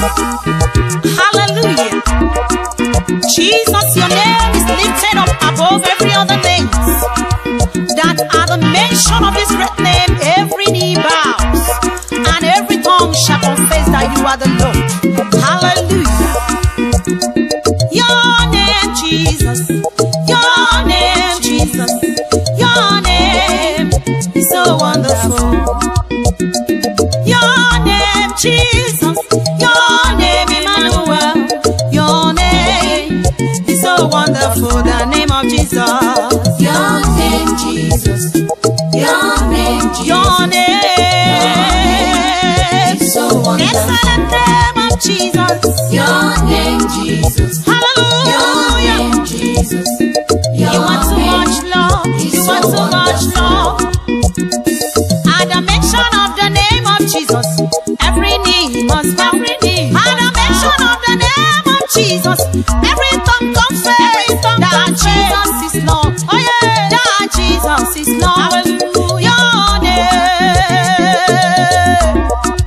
Hallelujah. Jesus, your name is lifted up above every other name. That at the mention of this great name, every knee bows and every tongue shall confess that you are the Lord. Hallelujah. Your name, Jesus. Your name, Jesus. Your name is so wonderful. Your name, Jesus. Your name, Emmanuel. Your name is so wonderful. The name of Jesus. Your name, Jesus. Your name, Jesus. Your name. is so wonderful. Excellent name of Jesus. Your name, Jesus. Your Hallelujah. name, Jesus. Your You are too name much love. is You so are too much love. At the mention of the name of Jesus, every knee must bow. Every knee. At the mention of the name of Jesus, every tongue confess that Jesus is Lord. Oh yeah, that Jesus is Lord. Your name.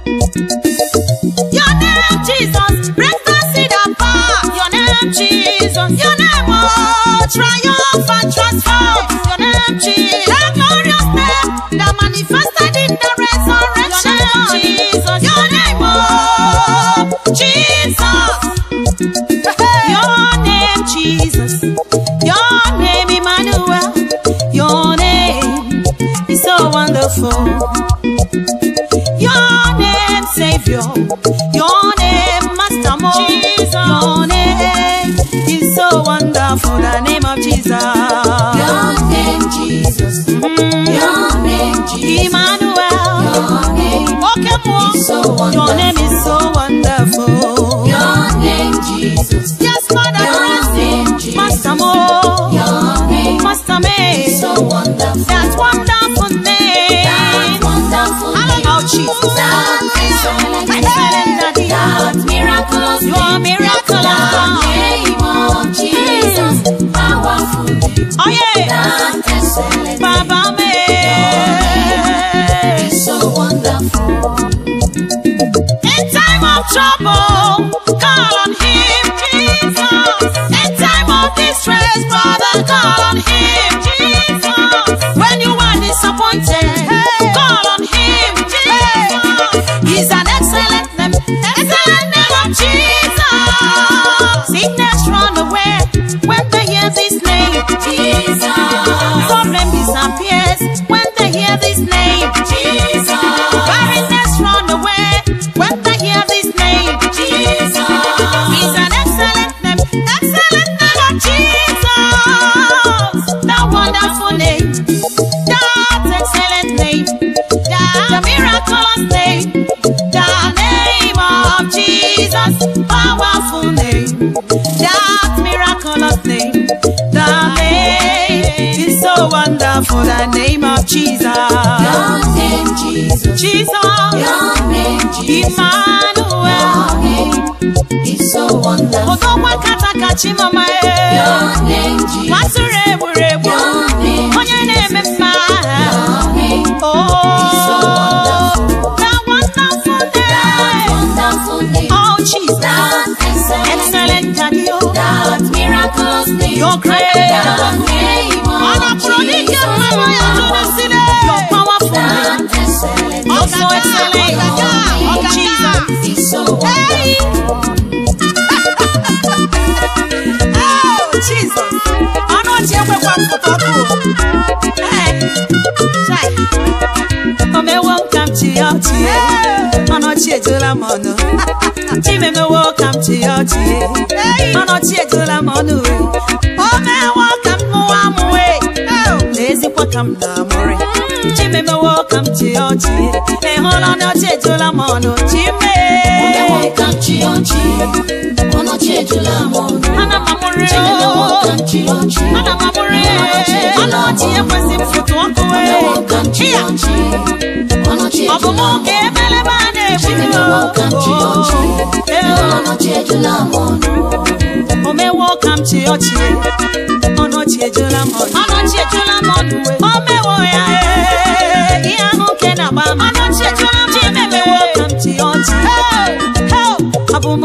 Your name, Jesus, breaks the seed apart. Your name, Jesus. Your name, oh, triumph and transform. Your name, Jesus. That glorious name that manifested in the resurrection. Jesus. Your name, oh, Jesus. Your name, Jesus. Your name, Emmanuel. Your name is so wonderful. Your name, Savior. Your name, Master Mo. Your name is so wonderful. The name of Jesus. Your name, Jesus. Your name, Jesus. Emmanuel. Your name Okay, Mo. is so Your wonderful. name is so wonderful. Your name, Jesus. Yes, Father Your Christ. name, Jesus. Master Mo. Your name Master May. is so wonderful. That wonderful name. That wonderful How name. about Jesus? That excellent name. Excellent daddy. That miraculous You are name. miraculous That God. name of Jesus. Powerful name. Oh yeah. That excellent Baba name May. is so wonderful. In time of trouble, call on Him, Jesus. In time of distress, brother, call on Him, Jesus. When you are disappointed, call on Him, Jesus. He's an excellent name, excellent name of Jesus. Sickness run away when they hear this name, Jesus. Problem disappears when they hear this name, Jesus. Barrenness run away when they hear this name, Jesus. He's an excellent name, excellent name of Jesus. The wonderful name, that excellent name, the miraculous name, the name of Jesus. Powerful name, that miraculous name, the name is so wonderful. The name of Jesus. Your name, Jesus. Jesus, Your name, Jesus. Emmanuel. Your name is so wonderful. Odogwa katakachi mama e. Your name, Jesus. Nwatụrụ egburegbu. Your name, Onye na-eme mma. Your name Oh, is so wonderful. that wonderful That name. wonderful name. Oh, Jesus. That excellent name. Excellent daddy. oh. That miraculous name. You're great. That name Ọ of napụrụ dike mmanụ ya tụrụ Jesus. si de. You're powerful name. That excellent name. You're so excellent. Your name Jesus. is so Hey. wonderful. Oh, Jesus. Ọnụ ọchị ekwekwa m pụta ọkụ. Ee. Chai. O mewo ka m chi ya ọchị ye. Ọnụ ọchị ejula m ọnụ. Chimemewo ka m chi ya ọchị ye. Ọnụ ọchị ejula m ọnụ we. O mewo ka m mụwa m we. N'ezikwa ka m na-amụrị. Chimemewo ka m chi ya ọchị ye. Ị hụla ọnụ ọchị ejula m ọnụ. Chime. Omewo ka m chi ọchị. Ọnọchị ejula m ọnụ. Ana m amụrị Chimemewo o. ka m chi ọchị. Ana m amụrị ọnụ ọchị ekwesị m fụtụ ọkụ Omewo ka m chi Iya. ọchị. Ọnọchị Ọ bụ mụ ejula m ka ebelebe a na-egbu Chimemewo ka m chi ọchị. Ọnọchị ejula m ọnụ. O mewo ka m chi ọchị ọnụ ọchị ejula m ọnụ ọnụ ọchị ejula m ọnụ we o mewo ya ee, ihe ahụ nke na-agba m ọnụ ọchị ejula m ọnụ chimemewo ka m chi ọchị Hey, hey, ọ bụ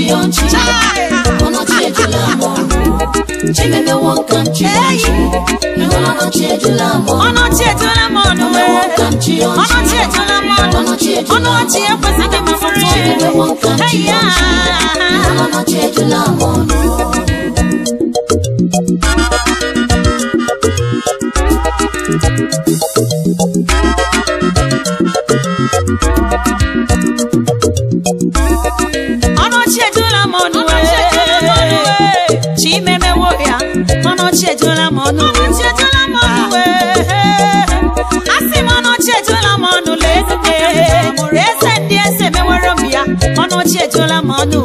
ọchị ọnọchi ejula m ọnụ chimemewo nka m chi ọchị ịhụla ọnọchi ejula m ọnụ ọnọchi ejula m ọnụ Chimemewo nka m chi ọchị ọnọchi ejula m ọnụ ọnọchi ejula ọnụ m ọchị ekwesịghị m fụrụ Chimemewo nka m chi ya ọchị ịhụla ọnọchi ejula m ọnụ ọnọchi ejula m ọnụ chimemewo ya ọnọchi ejula m ọnụ asị m ọnọchi ejula m ọnụ lee mụrụ eze ndị eze mewere m ya ọnọchi ejula m ọnụ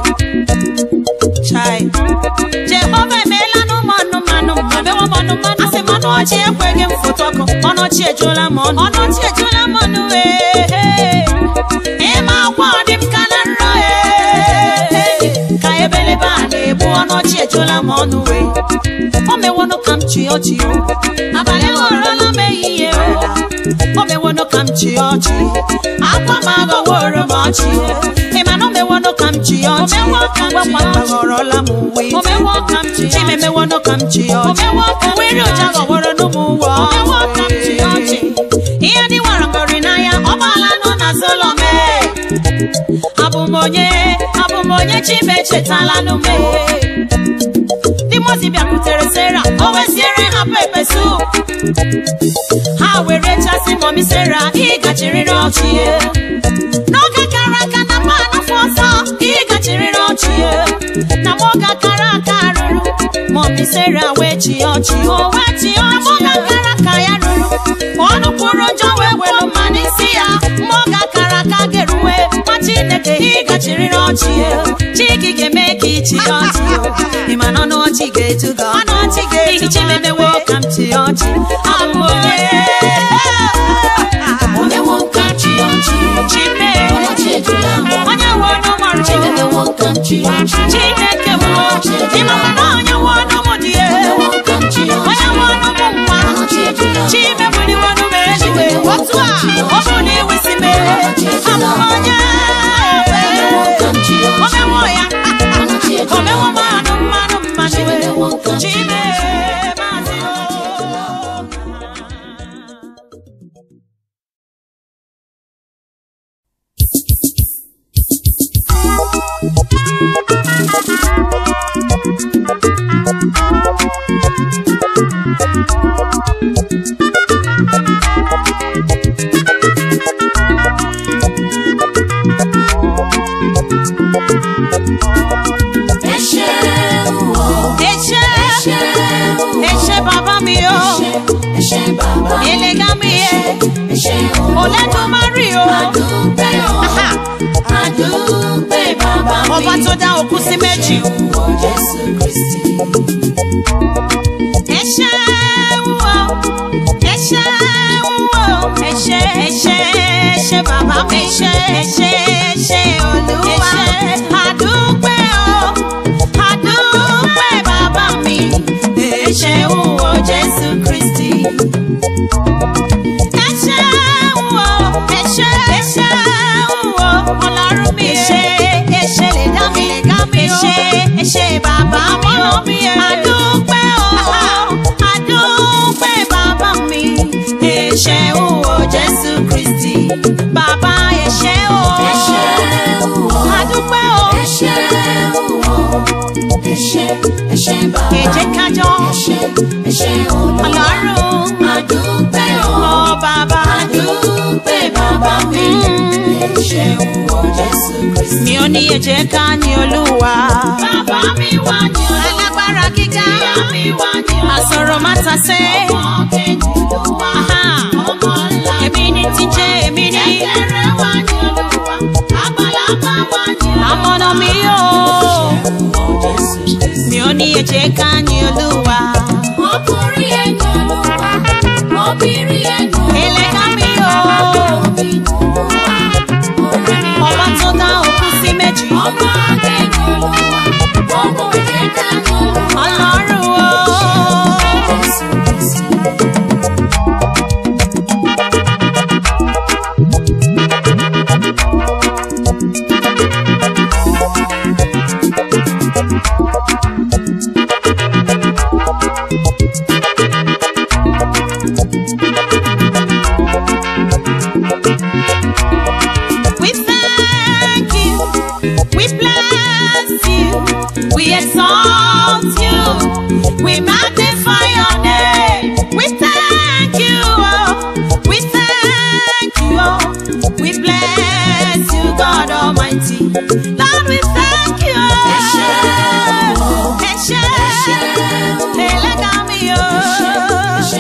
chai jehova emeela n'ụmụ anụmanụ mebewa m ọnụmanụ asị m ọnụ ọchị ekweghị m foto ọkụ ọnọchi ejula m ọnụ ọnọchi ejula m ọnụ wee ịma akwa ọ dị m ka na nrọ ee ka ebelebe a na-egbu ọnọchi ejula m ọnụ wee o mewonụ ka m chi ọchị o abalị ghọrọla m ehihie o o mewonụ ka m chi ọchị akwa m aghọworo m ọchị ịma na o mewonụ ka m chi ọchị gwakwa ghọrọla m uwe chimemewonụ ka m chi ọchị uwe iri ụja ghọworo n'ụmụ uwe ihe dị nwara ngọrị n'anya ọ gbaala nọ na solome abụ m onye abụ m onye chime echetala n'ume ndị mozi bịakwutere sera o weziere ha pepe sup ha were chasị mọmi sera ịgachirịrị ọchị n'oge gara aga na mma n'afọ ọzọ ịgachirịrị ọchị na mụga kara aka rụrụ mọmi sera wee chi ọchị o wee chi ọchị mụga kara ka ya rụrụ ọnụ kwuru njọ wee welu mma n'isi ya mụga kara aka geruwe nwa chineke ịgachirịrị ọchị chi gị ga-eme ka ichi ọchị ịma na ọnụ ọchị ga-eju gị ọnụ ọchị ga-eju gị chimemewo ka m chi ọchị abụ m onye omewo nka m chi ọchị chime ọnọchi ejula m ọnụ onye nwe ọnụ mọrụ chimemewo nka m chi ọchị chineke m ịmama na onye nwe ọnụ m dị omewo nka m chi onye ọchị nwe ọnụ m nwa ọnọchi ejula m chime buliwonụ m eluigwe otu a ọ bụ na iwisi m abụ m onye omewo nka m chi ọchị omewo ya ọnọchi ejula omewo m mmanụ mmanụ mmanụ chimemewo nka m chi chime ọchị maazị Ẹ̀ṣẹ̀ o, eche ẹ̀ṣẹ̀ o, eche baba mi o ẹ̀ṣẹ̀ bàbá mi. elega mi ye Ẹ̀ṣẹ̀ o, oledumari o àdúpẹ́ o, Aha. àdúpẹ́ bàbá mi. ọba tó dá òkú sí méjì Wọ Jésù Kristi. ẹ̀ṣẹ̀ wúwo ẹ̀ṣẹ̀ wúwo ẹ̀ṣẹ̀ ẹ̀ṣẹ̀ ẹ̀ṣẹ̀ bàbá mi ẹ̀ṣẹ̀ ẹ̀ṣẹ̀ ẹ̀ṣẹ̀ olúwa ẹ̀ṣẹ̀ àdúpẹ́ o àdúpẹ́ bàbá mi ẹ̀ṣẹ̀ wúwo jésù kristi. ẹ̀ṣẹ̀ wúwo ẹ̀ṣẹ̀ ẹ̀ṣẹ̀ wúwo ọlọ́run mi ẹ̀ṣẹ̀ ẹ̀ṣẹ̀ lè dá mi lè dá mi o ẹ̀ṣẹ̀ ẹ̀ṣẹ̀ bàbá mi o àdúpẹ́ o àdúpẹ́ bàbá mi ẹ̀ṣẹ̀ wúwo jésù kristi bàbá ẹ̀ṣẹ̀ o Ẹ̀ṣẹ̀ o, àdúpẹ́ o ẹ̀ṣẹ̀ o, ẹ̀ṣẹ̀, ẹ̀ṣẹ̀ bàbá mi. èjé kájọ Ẹ̀ṣẹ̀, ẹ̀ṣẹ̀ olúwa. ọlọ́run Àdúpẹ́ o, ọ bàbá àdúpẹ́ bàbá mi. Ẹ̀ṣẹ̀ wọ Jésù Kristi. mi ò ní èjé ká ní olúwa Bàbá mi wá ní olúwa. alágbára gíga Ìyá mi wá ní olúwa. àsọ̀rọ̀ má ta sé. Ọmọ kejì ló wá. Aha. Ọmọ ńlá. èmi ní ti jẹ́ èmi ní Kékeré wá ní olúwa. Àgbàlagbà wá ní olúwa. amọ̀nà mi o Wọ Jésù Kristi. mi ò ní èjé ká ní olúwa Ọkùnrin ẹ̀yìn olúwa. Obìnrin ẹ̀yìn olúwa. ẹlẹ́gà mi o Omi olúwa. Ọ̀rẹ́ mi ọba tó dá òkú sí méjì ọmọ akẹ́yìn olúwa. Ọmọ ìjẹ́ká ní olúwa. ọlọ́run o Jésù Kristi.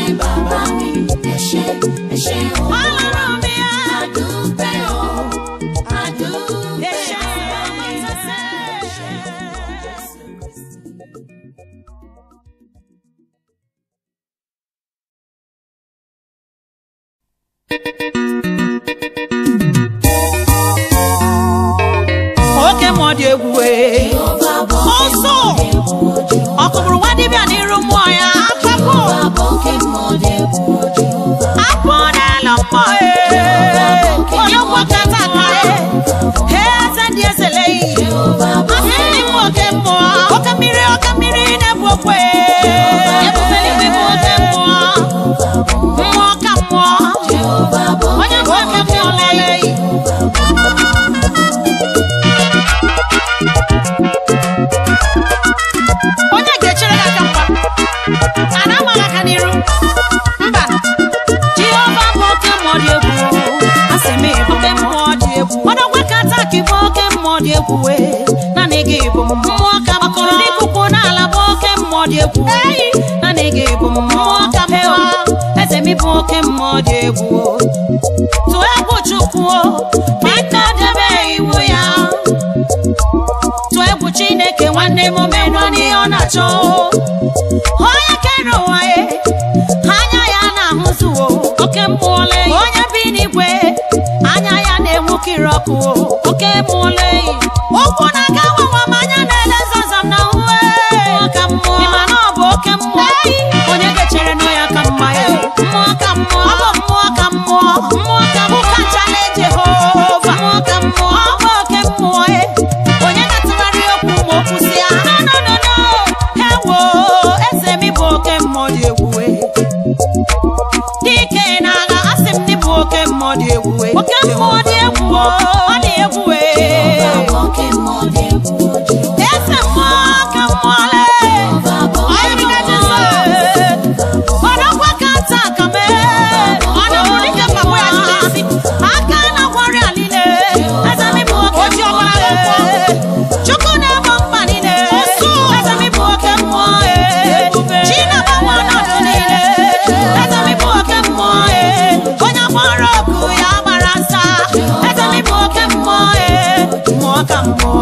bàbá mi ẹ ṣé ẹ ṣé o. Ọlọ́run mi á. Adúpẹ́ o, adúpẹ́ Ẹ ṣé, bàbá mi, ẹ ṣé. ẹ ṣé Jésù Kristi. Oke mmụọ dị egwu ee. Jehova bụ Ọsọ. oke mmụọ dị egwu, Ọ kụgburu nwa dibịa n'iru mmụọ ya. Apapụ. Jehova bụ oke mmụọ dị egwu, Jehova. Apụ n'ala mmụọ ee. Onye ụkwụ kata aka ee. Eze ndị ezele yi. Jehova bụ Asị ndị mmụọ oke mmụọ. Oke mmiri oke mmiri na-ebu okwe. Ebube eluigwe bụ oke mmụọ. Mmụọ ka mmụọ. Jehova bụ Onye bụ oke mmụọ lele yi. onye ga-echere gị aka mgba a na-amaghị aka n'iru mba jehova bụ oke mmụọ dị egwu asị m ịbụ oke mmụọ dị egwu ọdọgwa ka taa ka ịbụ oke mmụọ dị egwu wee naanị gị bụ mmụọ ka makọrọ n'ikuku n'ala bụ oke mmụọ dị egwu naanị gị bụ mmụọ ka mewa eze m ịbụ oke mmụọ dị egwu tụọ egwu chukwu biko debe iwu ya tụọ egwu chineke nwanne m omenụ n'ihe ọ na-achọ onye kere ụwa ya anya ya na-ahụzuo oke mmụọle onye bi n'igwe anya ya na-enwukiri ọkụ oke mmụọle ụkwụ na-aga nwanwa m anya na-ele zazam na uwe ka mmụọ ịma na ọ bụ oke mmụọ onye ga-echere nụ ya ka mma ya mmụọ ka mmụọ ọ bụ mmụọ ka mmụọ mmụọ ka mmụọ kacha na Jehova mmụọ ka mmụọ ọ bụ oke mmụọ ya onye na-atụgharị okwu ma okwu si ya no no no no ewo eze m bụ oke mmụọ dị egwu dike na-agha asị m n'ịbụ oke mmụọ dị egwu oke mmụọ dị egwu ọ dị egwu Jehova bụ oke mmụọ dị egwu, Jehova. eze mmụọ ka mmụọ lee Jehova bụ oke Onye mmụọ bi na dị egwu. ọdọkwa ka nta ka mee ọdọkwa dịka mgbagbo ya jidesi aka na-akwari alile eze m bụ oke Oji mmụọ ọbara ee. chukwu na-egbo mkpa niile eze m bụ oke mmụọ ee. chi na-agbanwe ọnọdụ niile eze m bụ oke mmụọ ee. onye gbara ọkụ ya gbara nsa eze m bụ oke mmụọ ee. mmụọ ka mmụọ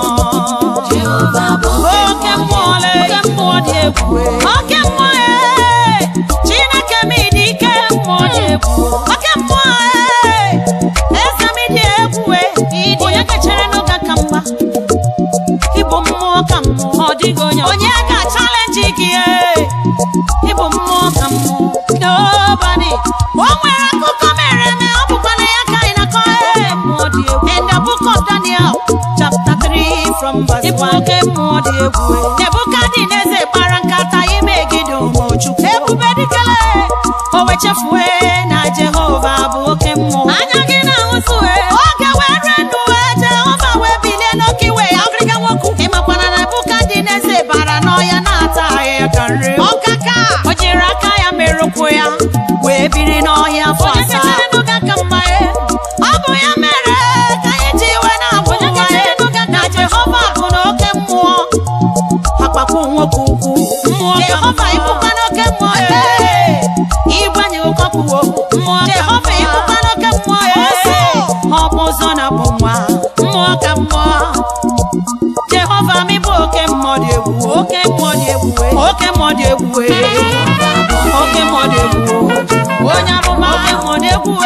Jehova bụ oke mmụọ lee oke mmụọ dị egwu oke mmụọ ee chineke m dị ike mmụọ dị egwu oke mmụọ ee eze m dị egwu ee onye kechere n'oge ka mma ịbụ mmụọ ka mmụọ ọ dịghị onye onye ga-achalenji gị ee ịbụ mmụọ ka mmụọ nobody o nwere akụkọ mere eme ọ bụkwa na ya ka anyị na-akọ ee mmụọ dị egwu in the book of Daniel chapter 3 from verse 1 ịbụ oke mmụọ dị egwu Nebukadneza kpara nkata imegide ụmụchukwu ebube dịkele o wechefue na Jehova bụ oke mmụọ anya gị na-ahụzue oge were ndụ wee Jehova wee bilie n'oke iwe ya ọgịrịga nwoke ịmakwana na Nebukadneza bara n'ọya na-ata ahịhịa ka nri ọkaka o jiri aka ya merụkwụ ya wee biri n'ọhịa afọ asaa ọ bụ ya mere ka anyị ji iwe na-abụ nwa ya na Jehova bụ n'oke mmụọ akpakpọ nwoke ukwu Jehova ịbụkwa n'oke mmụọ ee. ịgbanye ụkọpụwo Jehova ịbụkwa n'oke mmụọ ee. ọ bụ ụzọ na bụ nwa mmụọ ka mmụọ Jehova m bụ oke mmụọ dị egwu oke mmụọ dị egwu oke mmụọ dị egwu oke mmụọ dị egwu onye amụma oke mmụọ dị egwu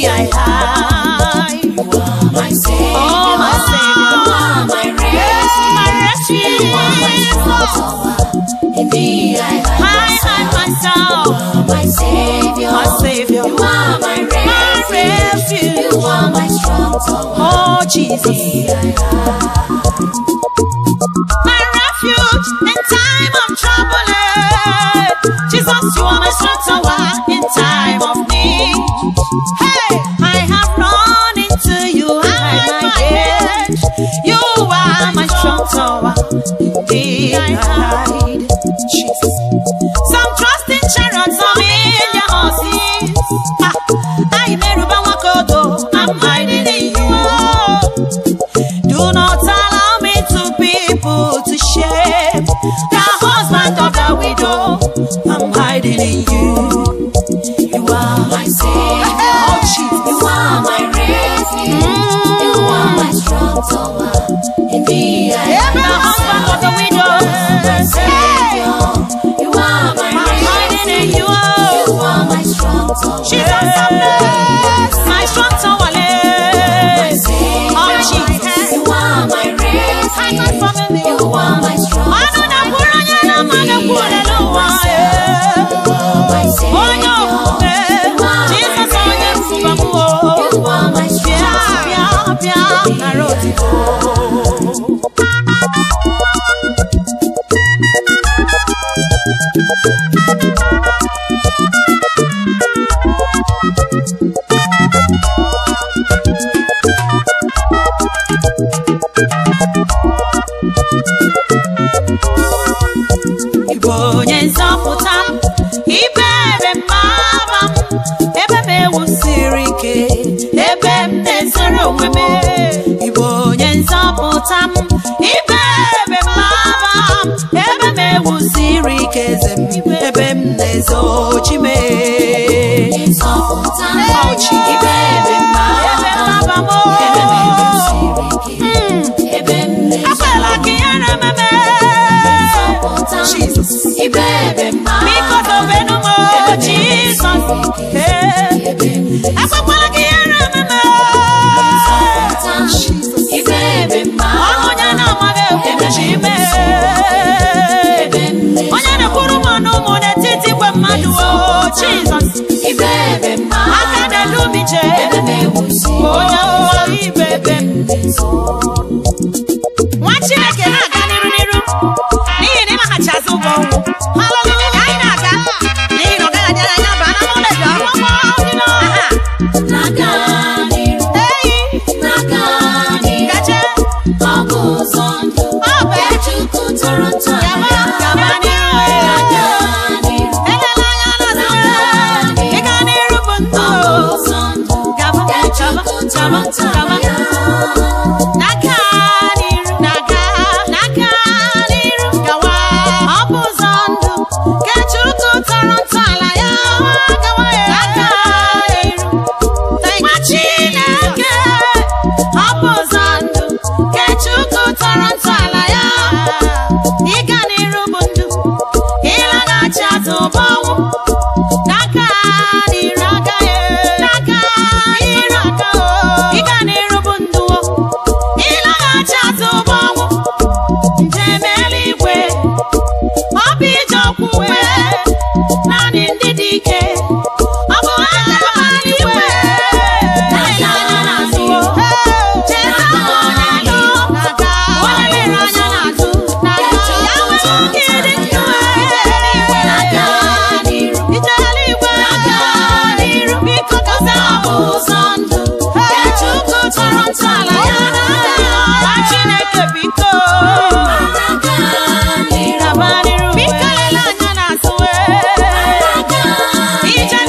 thee I hide. You are my Savior. Oh, my Savior. You are my Yes, my refuge. You are my strong refuge. tower. In thee I I hide hide myself, You are my Savior. my Savior, You are my my refuge. refuge. You are my strong tower. Oh, Jesus, Thee I hide. my refuge in time of trouble. eh. Jesus, you are my strong tower in time of need. Hey, I have run into you, hide my head. You are my strong tower. Indeed, I hide. Jesus. Some trust in chariots, some in their horses. Ah, I may remember what God do. I'm hiding in you. Do not allow me to people to shame the husband of the widow. I'm hiding in you. You are my Savior. Oh, Jesus. You are my refuge. You are my strong tower. In thee I Every husband of the widow. my Savior. You are my I'm hiding in refuge. you. You are my strong tower. Jesus, I'm blessed. My strong tower. My lay. Savior. Oh, Jesus. You are my Hide my refuge. family. You are my strong Manu na tower. kwuru onye na mmadụ kwuru n'ụwa, eh. My Onye okwukwe, Jizọs onye mfuba m, oh. You are my Bịa, strong bịa, bịa, nara otuto. Ịbụ onye nzọpụta m, ibere m mama m, ebe m ewusiri ike, ebe m na-ezoro onwe m. Ịbụ onye nzọpụta m, ibere m mama m, ebe m ewusiri ike, eze m, ebe m na-ezochi m. Nzọpụta m. Oh, Jesus. Ibebe m Ebe m mama mama m, Ebe m oh. siri ike. Ebe m Akwela ka ihere ememe. Nzọpụta m. Jesus. Ibebe m mama Biko dobenu m, oh, Jesus. Eh. Ebe m Ekwekwala ka ihere ememe. Nzọpụta m. Ibebe m mama Onye na-amaghị ekwu ji ime. Ebe m Onye na-ekwuru m ọnụ ụmụ n'etiti igwe mmadụ, oh, Jesus. Ibebe m mama Aka na-edu m ije. Ebe m ewusi Onye ụwa ibebe m. nso nwa chineke na-aga n'iru n'iru n'ihi na ịmaghachi azụ ụgwọ ọnwụ haleluya anyị na-aga n'ihi na ọ gaghị adịara anya baa na mụlụ edo akwụkwọ dị n'ọha Na-aga n'iru eyi Na-aga n'iru gaje Ọ bụ ụzọ ndụ ọ bụ Nke Chukwu tọrọ ntọala gaba ya. gaba n'iru Na-aga n'iru elela anya n'azụ ịga n'iru bụ ndụ Ọ bụ ụzọ ndụ gaba Nke gaba Chukwu tọrọ gaba ntọala gaba ya. n'aka n'iru n'aka n'aka n'iru gawa ọ bụ ụzọ ndụ nke Chukwu tọrọ ntọala ya gawa ya n'aka n'iru nwa Chineke ọ bụ ụzọ ndụ nke Chukwu tọrọ ntọala ya ịga n'iru bụ ndụ ịlaghachi azụ bụ ọnwụ n'aka n'iru aka ya n'aka n'iru aka o ịga n'iru bụ ndụ o ịlaghachi azụ bụ ọnwụ njem eluigwe ọ bụ ije okwukwe naanị ndị dị ike ọ bụ ha ga-ama eluigwe na-ele anya n'azụ o cheta onye nọ onye lere anya n'azụ ya nwere oge dị ndụ Na-aga n'iru ije eluigwe Na-aga n'iru biko gozie Ọ bụ ụzọ ndụ Nke Chukwu tọrọ ntọala ya. Nwa Chineke biko Na-aga n'iru gaba n'iru biko lelee anya n'azụ Na-aga ije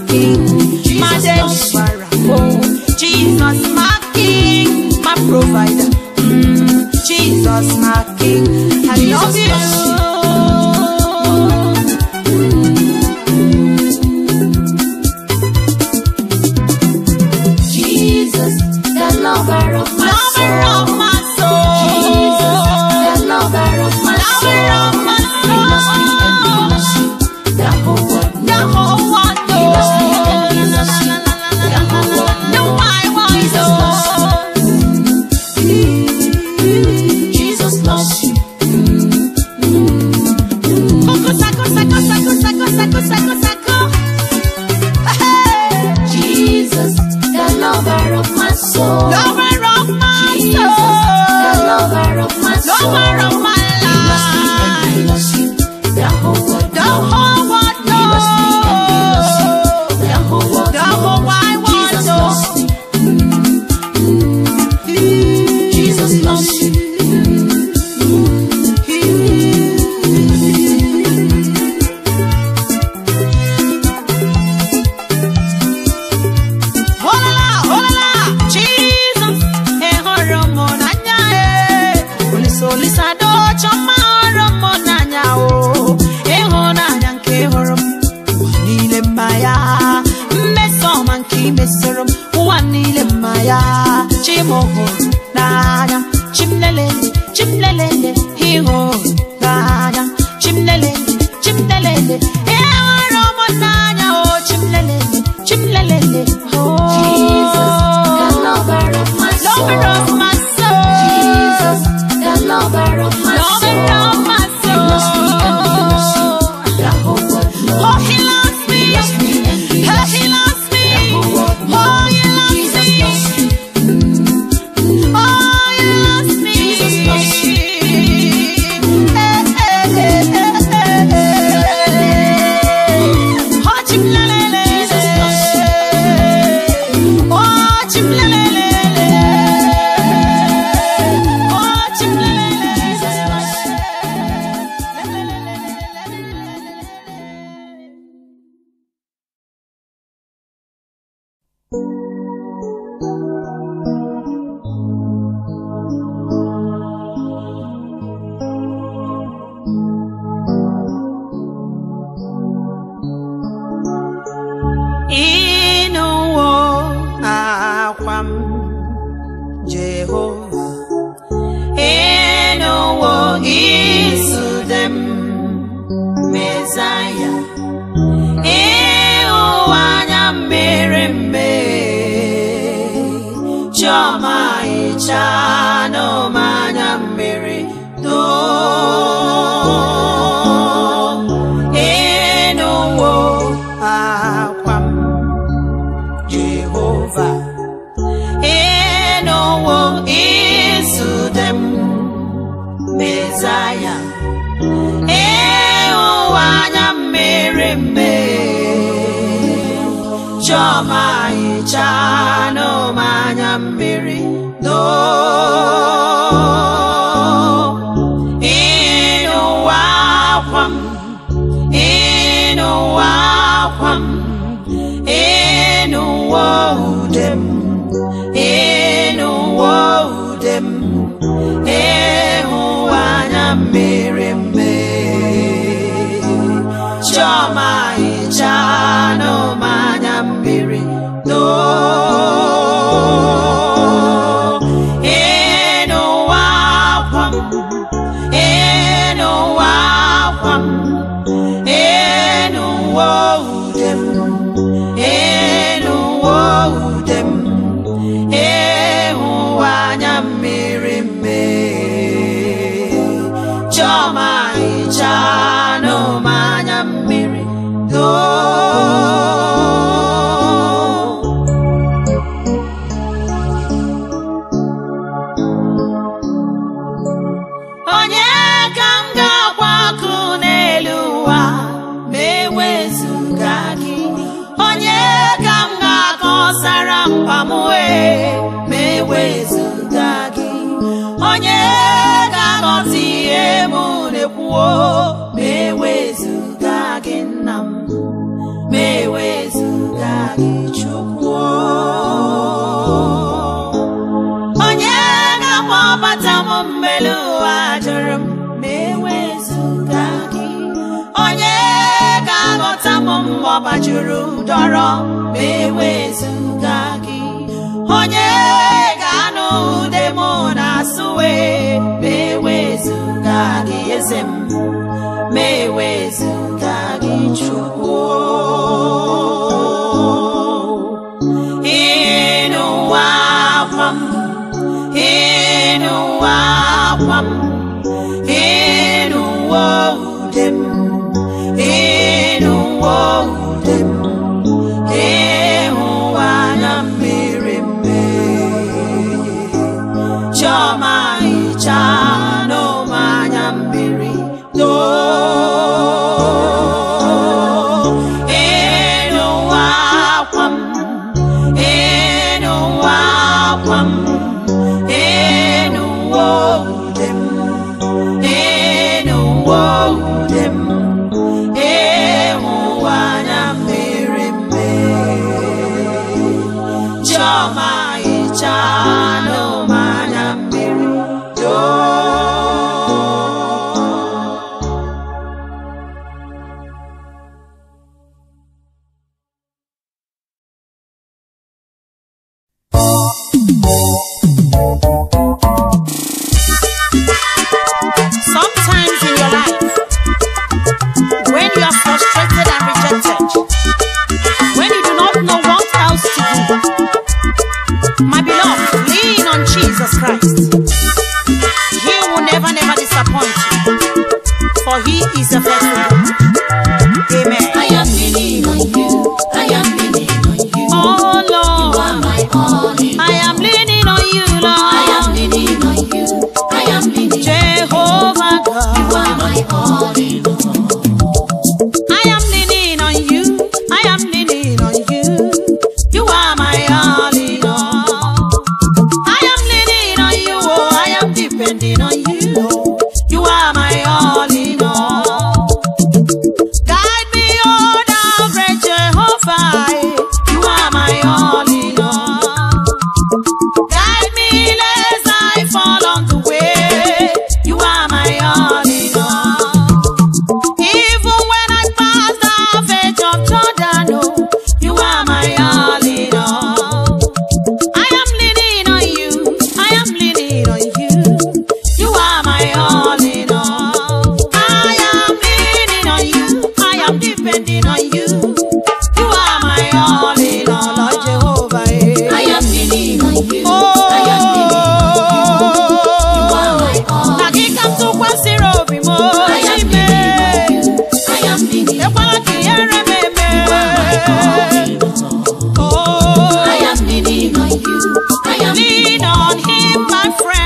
king, my deliverer. Oh, Jesus, my king, my provider. Mm, Jesus, my king, I love you. Jesus, the lover of my Lover soul. of my soul. Jesus, the lover of my Lover soul. of my He loves me and he loves you. The whole world The knows. whole world He loves me and he knows. loves you. The whole world No, knows. I want Jesus loves you. Jesus loves you. Coco, saco, saco, saco, saco, saco, saco, saco. Hey. Jesus, the lover of my soul. Lover of my Jesus, the soul. lover of my soul. Lover of my He loves me and he life. loves you. The whole world The knows. whole world He loves me and he loves you. knows. The whole world The whole knows. wide world Jesus knows. loves me. Jesus loves you. Holala, holala, Jesus, eh, hụrụ m n'anya, eh. Olisa, olisa, docho mma hụrụ m n'anya, oh. Ịhụnanya nke ị hụrụ m, ụwa niile mma ya. Mmeso ọma nke ị mesoro m, ụwa niile mma ya. Chi m hụrụ n'anya, chi m lelele, chi m lelele, ịhụnanya. Chi m lelele, chi m lelele, ịhụrụ m n'anya, oh, chi m lelele, chi m lelele, oh. Jesus, the lover of my Lover of soul. my soul. Jesus, the lover of my Lover soul. of my He loves me and he loves you. soul. The whole world knows. Oh, he loves me. He loves me and he Oh, loves he you. loves me. The whole world Oh, knows. he loves Jesus me. loves you. Oh, he loves me. Jesus loves you. Eh, eh, eh, eh, eh, eh. Oh, chimlalele. Jesus loves you. Oh, chimlalele. Oh, chimlalele. Jesus loves you. ịnụwo akwa m jehova ịnụwo isude m mezaya ịhụwa anya mmiri mme chiọma ịchanụ m anya mmiri doo ịnụwo akwa m Jehova ịnụwo isude m Mezaya ịhụwa anya mmiri mme Chiọma ịchanụ m anya mmiri doo ịnụwa akwa m ịnụwa akwa m ịnụwo ude m ịnụwo ude m ịhụwa anya mmiri mme chiọma ịchanụ m anya mmiri doo ịnụwa akwa m ịnụwa akwa m ịnụwo ude m ịnụwo ude m ịhụwa anya mmiri mme chiọma ịchanụ m anya mmiri juru dọrọ ma ewezuga gị onye ga-anụ ude m na-asụwe ma ewezuga gị eze m ma ewezuga gị chukwu ịnụwa akwa m ịnụwa akwa m ịnụwa ude m ịnụwa ude m ịhụwa anya mmiri mmiri chiọma hicha n'ụmanya mmiri doo ịnụwa akwa m ịnụwa akwa m ịnụwa ude m ịnụwa ude m ịhụwa anya mmiri mmiri chiọma hicha n'ụmanya mmiri doo Sometimes in your life, when you are frustrated and rejected, when you do not know what else to do, my beloved, lean on Jesus Christ. He will never, never disappoint you, for He is a faithful God. Amen. I am leaning on you. I am leaning on you. Oh You Lord, are my all in. I am leaning on you, I am Lord. leaning on you. I am leaning. Jehovah You God. are my all in. I am leaning on you. I am leaning on you. You are my all in all. I am leaning on you. Oh, I am depending on you. You are my all in all. Guide me, oh, thou great Jehovah. You are my all in all. Guide me lest I fall on the way. You are my all in all. Even when I pass the edge of Jordan, oh, you are my all in all. I am leaning on you. I am leaning on you. You are my all in all. I am leaning on you. I am depending on you. You are my all in all, Lord Jehovah. eh. I am leaning on you. Oh, I am leaning on you. You are my all na gị in ka m all. tụkwasịrị obi m I am Chime. leaning on you. I am leaning. ekwela ka ihere m eme You are my all in all. Oh, I am leaning on you. I am lean on him my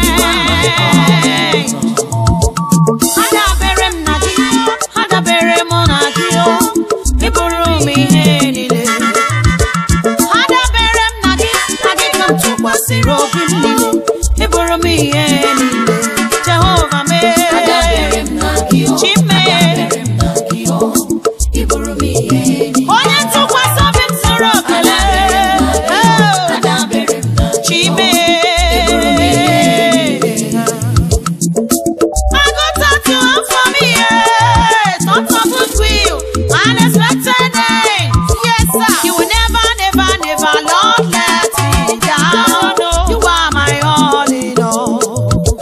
friend adabere m na gị adabere m na gị o ịbụrụ m ihe niile adabere m na gị na gị ka m tụkwasịrị obi m niile ịbụrụ m ihe niile jehova mee Adabere m na gị o. Chime. Adabere m na gị o. Ị bụrụ m ihe niile. onye ntụkwasị obi m zuru okele Adabere m na gị o. chime I go talk to him for me, yeah. Thoughts of goodwill, unexpected end. Yes, sir. You will never, never, never, Lord, let me down. No, you are my all in all.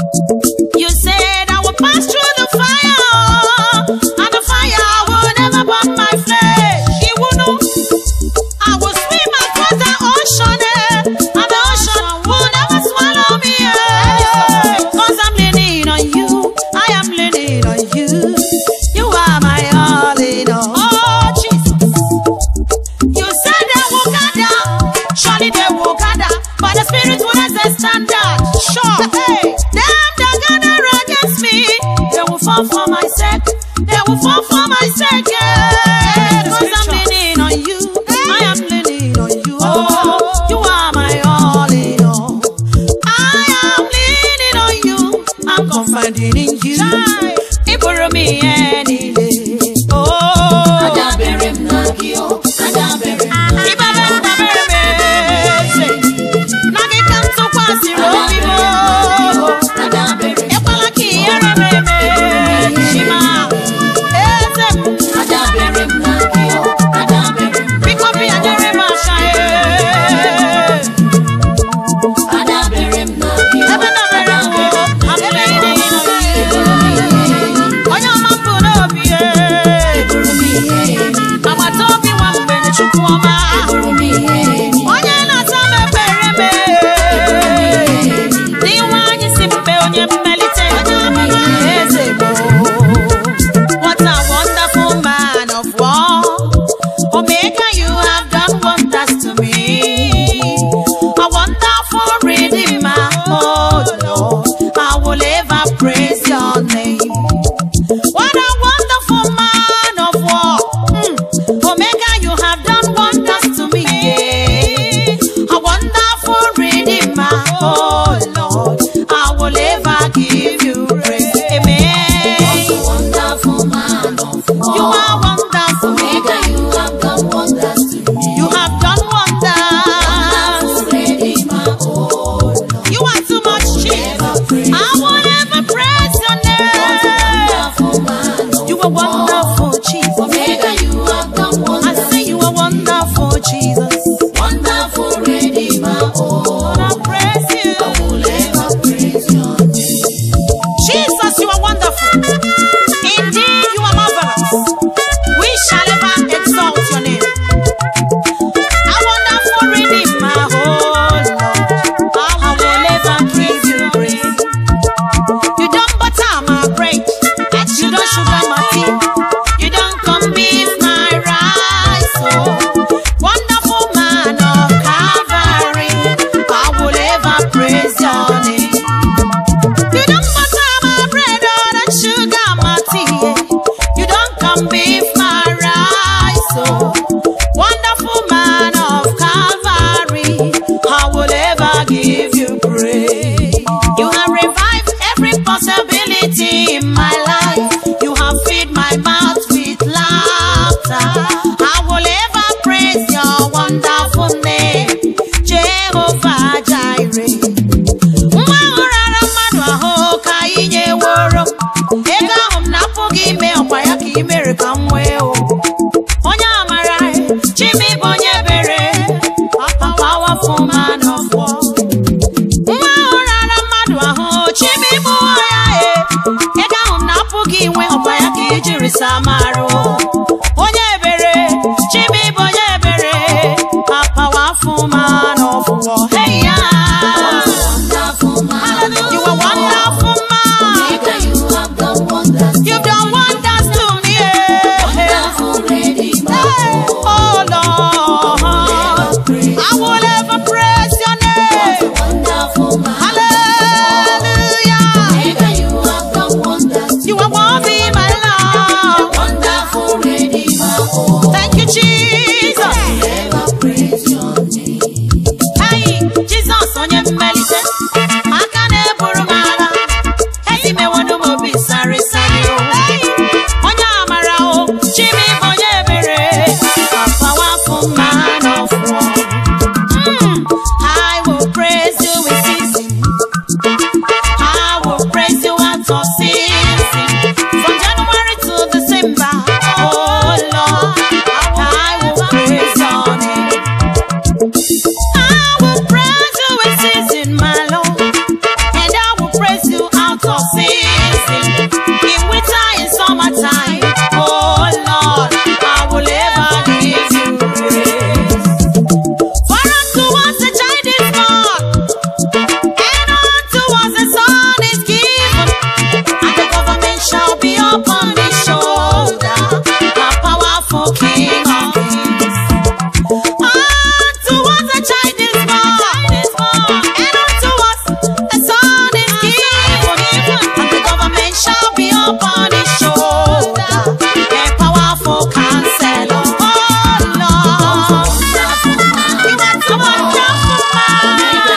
a wonderful man.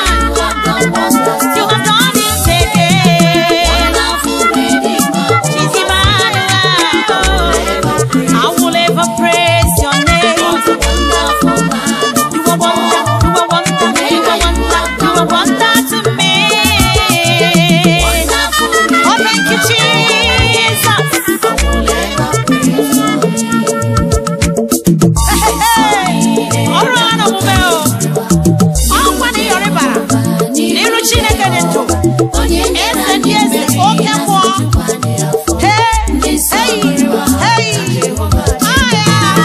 You have done it again. Jesus, Emmanuel. I will ever praise your name. You are wonder, you are wonder, you are wonder, you are wonder to me. Oh, thank you, Jesus. ọrụ a na omume o ọkwa na ịyọrị bara n'iru chineke dị ndụ eze ndị eze oke mmụọ Hey, hey, hey. Ah, yeah.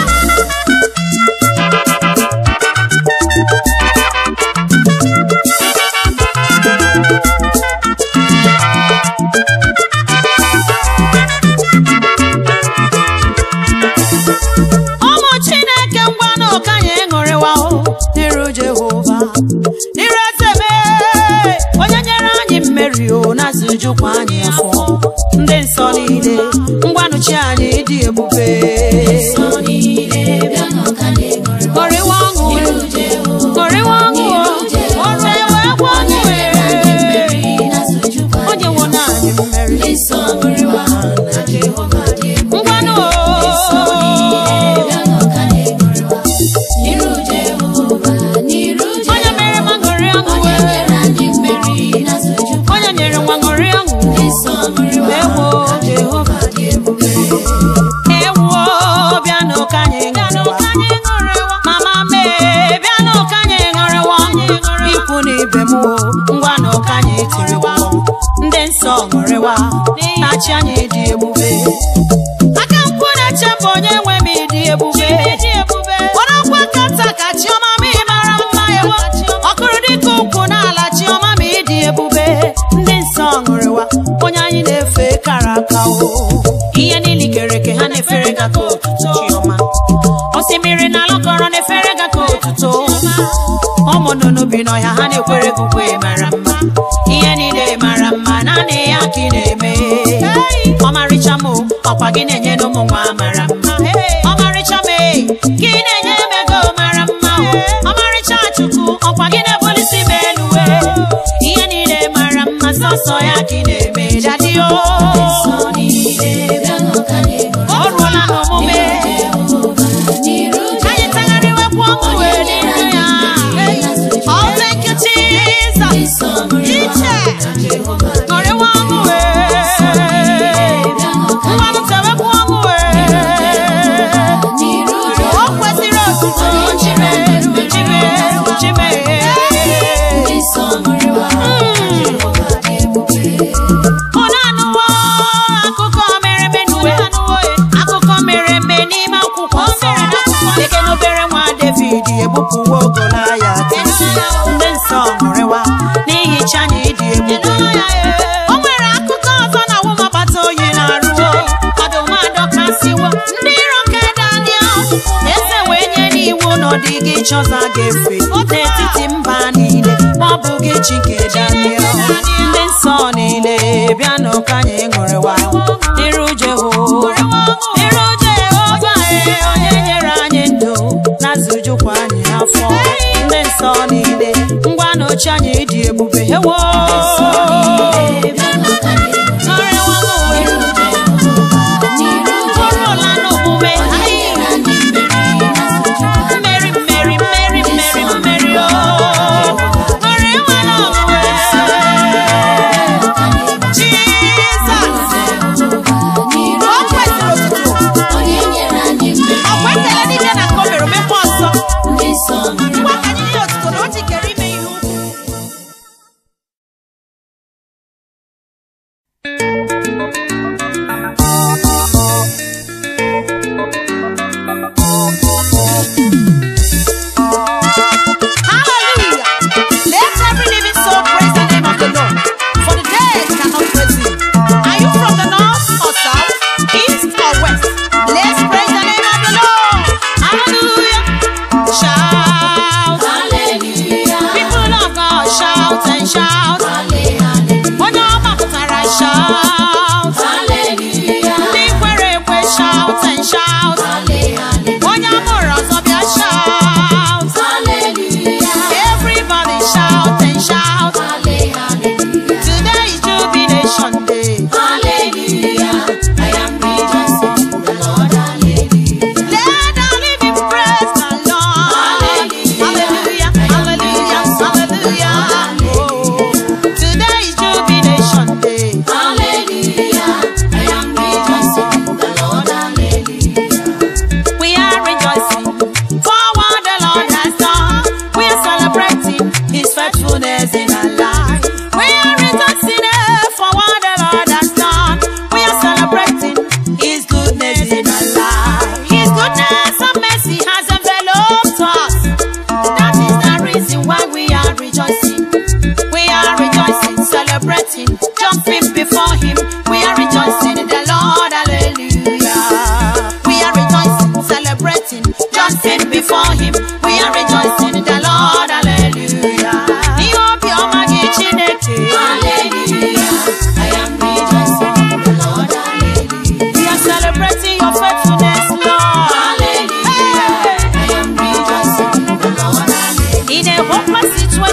ụmụ chineke ngwanụ ka anyị ṅụrịwa o n'iru jehova n'iru eze mee onye nyere anyị mmeri o na-azụjukwa anyị afọ ndị nsọ niile ngwanụ chi anyị dị ebube ṅụrịwa ọṅụ e, ṅụrịwa ọṅụ o ọrụ ewe gwa ọṅụ e. onye nwe na anyị mmeri ngwanụ o onye mere ma ṅụrị ọṅụ e. onye nyere nwa ṅụrị ọṅụ ewo jehova ewo bịanụ ka anyị ṅụrịwa mama mee bịanụ ka anyị ṅụrịwa ikwu na ibe m o ngwanụ ka anyị tiriwa ndị nsọ ṅụrịwa na-achị anyị dị ebube aka nkwụ na-eche bụ onye nwe m ịdị ebube kpọrọ nkwa kata ka chiọma m ị mara mma ewo ọkụrụ dịka ụkwụ n'ala chiọma m ịdị ebube ndị nsọ ṅụrịwa onye anyị na-efe kara aka o ihe niile kere eke ha na-efere ga ka otuto chiọma osimiri na alọkọrọ na-efere ga ka otuto ụmụ nnụnụ bi n'ọhịa ha na-ekwere gị ukwe mara mma ihe niile mara mma naanị ya ka ị na-eme ọmarịcha m o, ọkwa gị na-enye n'ụmụ nwa mara mma ọmarịcha m e, gị na-enye m ego mara mma o ọmarịcha chukwu ọkwa gị na-ebulisi m elu e ihe niile mara mma sọsọ ya ka ị na-eme dadi o o ruola n'omume anyị tagharịwekwa ọṅụ wee n'iru ya Oh, thank you, Jesus. Iche, ṅụrịwa ọṅụ wee. Mmanụ tewekwa ọṅụ wee. O kwesịrị otuto chime, chime, chime. Unu anụwo akụkọ mere eme n'uwe. Akụkọ mere eme n'ime akwụkwọ nsọ. Eke n'obere nwa David egbupụwo Golaịat. Ndị nsọ ṅụrịwa n'ihi chi anyị dị ebube. O nwere akụkọ ọzọ na ụmụ agbata oyi na-arụwo. Ọdụm adọkasịwo ndị iro nke Daniel. Eze wee nye n'iwu na ọ dịghị chi ọzọ a ga-efe n'etiti mba niile ma ọ bụghị chi nke Daniel. Ndị nsọ niile bịanụ ka anyị ṅụrịwa n'iru Jehova. N'iru Jehova e, onye nyere anyị ndụ na-azụjukwa anyị afọ. Ndị nsọ niile ngwanụ chi anyị dị ebube ewo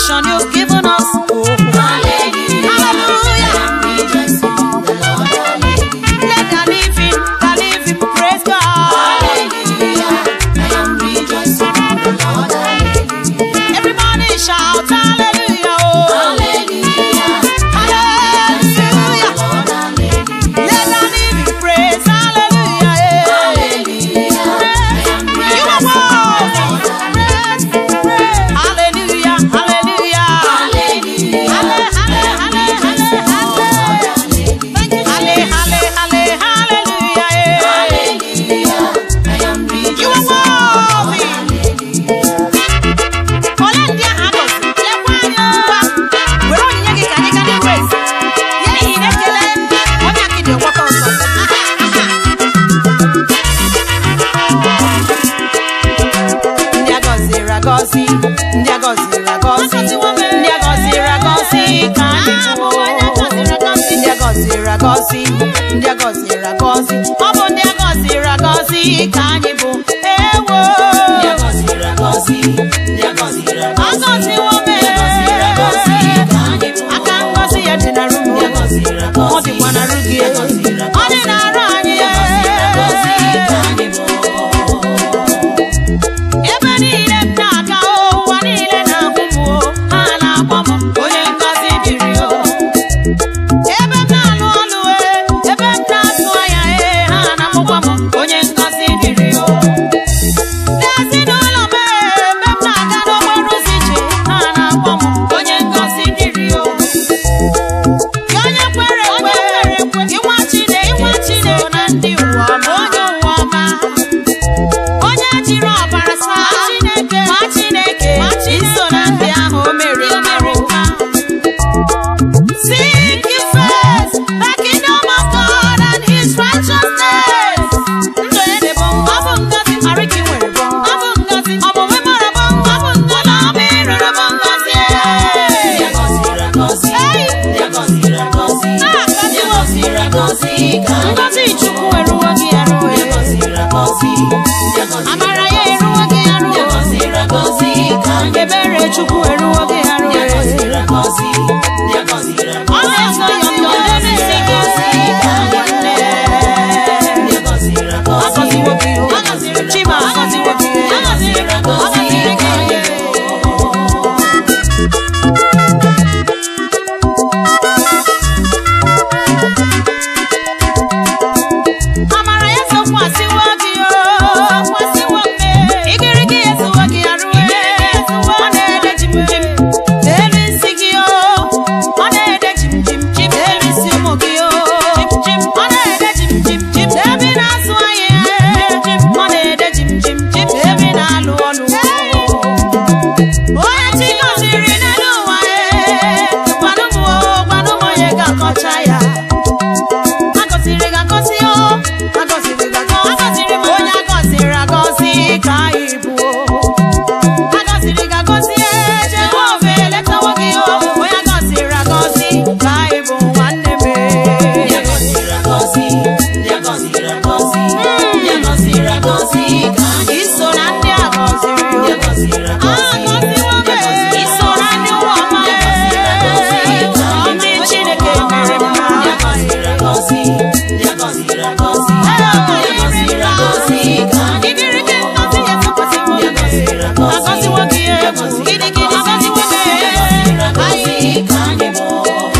salvation you've given us. Oh, Hallelujah. Hallelujah. I am rejoicing in the Lord. Hallelujah. let the living, the living praise God. Hallelujah. I am rejoicing in the Lord. Hallelujah. Everybody shout hallelujah. Oh, Hallelujah. hallelujah. Lord, hallelujah. Let the living praise hallelujah. eh. Hallelujah. I am You are rejoicing in the Lord. worthy. Hallelujah, hallelujah. Hallelujah. Halle, halle, halle, halle, halle. Thank you, Halle, halle, halle, hallelujah. eh. Hallelujah. I am You are rejoicing. worthy. Ole ndị ahụ agọziri, lekwa anya ngwa. Were onyinye gị ka anyị gaa n'ihu ezi. Ya n'ihi na ekele onye akịdị ọgbakọ ọzọ. Aha, aha. ndị a gọziri agọzi ndị a gọziri agọzi ndị a gọziri agọzi ka anyị bụ ndị a gọziri agọzi ndị a gọziri agọzi ọ bụ ndị a gọziri agọzi ka anyị bụ ewo Ndị a gọziri agọzi, ndị a gọziri agọzi, agọziwo m ndị a gọziri agọzi ka anyị bụ. aka ngọzi ya dị na rụ Ndị a gọziri agọzi, ọ dịkwa na rụ gị ndị a gọziri ọ dị na arụ anyị Ndị a gọziri agọzi ka anyị bụ. ebe niile m na-aga ụwa niile na-ahụ m o, ha na-akpọ m onye ngọzi dịrị o ebe m na-alụ ọlụ e ebe m na-azụ ahịa e ha na-amụkwa m onye ngọzi dịrị o n'ezinụlọ m e, ebe m na-aga n'okporo ụzọ ije ha na-akpọ m onye ngọzi dịrị o Gị onye kwere ekwe ịnwa Chineke ịnwa Chineke na ndị ụwa ọma onye ụwa ọma onye jiri ọbara saa Chineke ma Chineke iso na ndị ahụ o mere mere nka Seek ye first the kingdom of God and his righteousness. Ndụ ede bụ ọ bụ ngozi arịka nwere bụ ọ bụ ngozi ọmụmụ mara bụ ọ bụ ngozi na ọma ịrụrụ bụ ngozi Ndị a gọziri agọzi, ndị a gọziri agọzi, ndị a gọziri agọzi ka anyị bụ. ngozi Chukwu eruwo gị eruwe Ndị a gọziri agọzi, ndị a gọziri amara ya eruwo gị ndị a eruwe gọziri agọzi ka anyị bụ. ebere Chukwu eruwo gị Ndị a eruwe gọziri agọzi, ndị a gọziri ọ agọzi, na-eso ya ndọ n'ezi gị ka anyị bụ. nwanne Ndị a gọziri agọzi, agọziwo gị o Chima agọziwo gị ndị a gọziri agọzi ka anyị bụ. amara ya sokwasịwo gị o igirigi ya ezuwo gị arụwe ọ na-ede jim jim n'elu isi gị o ọ na-ede jim jim jim n'elu isi ụmụ gị o ọ na-ede jim jim jim n'ebe ị na-azụ ahịa ọ na-ede jim jim jim n'ebe ị na-alụ ọlụ onye chi gọziri n'elu ụwa e gwanụ m o gwanụ m onye ga-akọcha ya agọziri gị agọzi o agọziri gị agọzi agọziri m onye agọziri agọzi ka anyị bụ agọziri gị agọzi e Jehova eletawo gị o onye agọziri agọzi ka anyị bụ nwanne m Ndị a gọziri agọzi, ndị a gọziri agọzi, ndị a gọziri agọzi ka anyị bụ. iso na ndị agọziri Ndị a gọziri agọzi, agọziwo m ndị a gọziri iso na ndị ụwa ọma Ndị a gọziri agọzi ka anyị ndị bụ. Chineke mere mma Ndị a gọziri agọzi, ndị a gọziri agọzi, ndị a gọziri agọzi ka anyị bụ. igirigi ngozi ya sokwasịwo Ndị a gọziri agọzi, agọziwo gị ndị a gọziri gịnị gị agọzi, agọziwo ndị a gọziri agọzi gị ka anyị bụ.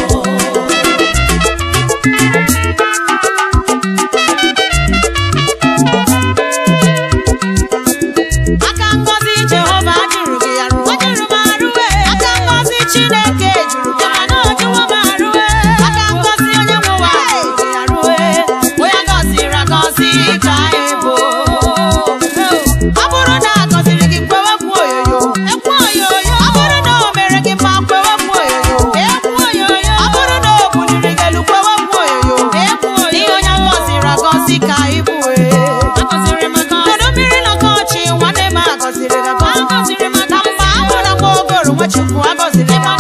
aka ngọzi jehova jụrụ gị ya ruo jụrụ m arụwe aka ngọzi chineke jụrụ gị mana o jụwo m arụwe aka ngọzi onye nwe ụwa jụrụ gị ya ruwe onye gọziri agọzi ka anyị bụ ọ bụrụ na a gọziri gị kwewekwu oyoyo ekwu oyoyo ọ bụrụ na o mere gị mma kwewekwu oyoyo ekwu oyoyo ọ bụrụ na o buliri gị elu kwewekwu oyoyo ekwu oyoyo n'ihi onye agọziri agọzi ka anyị bụ agọziri maka kedu mmiri na ọkọchị nwanne m agọziri gị agọzi na mgbe a mụrụ m ogoro nwachukwu agọziri gị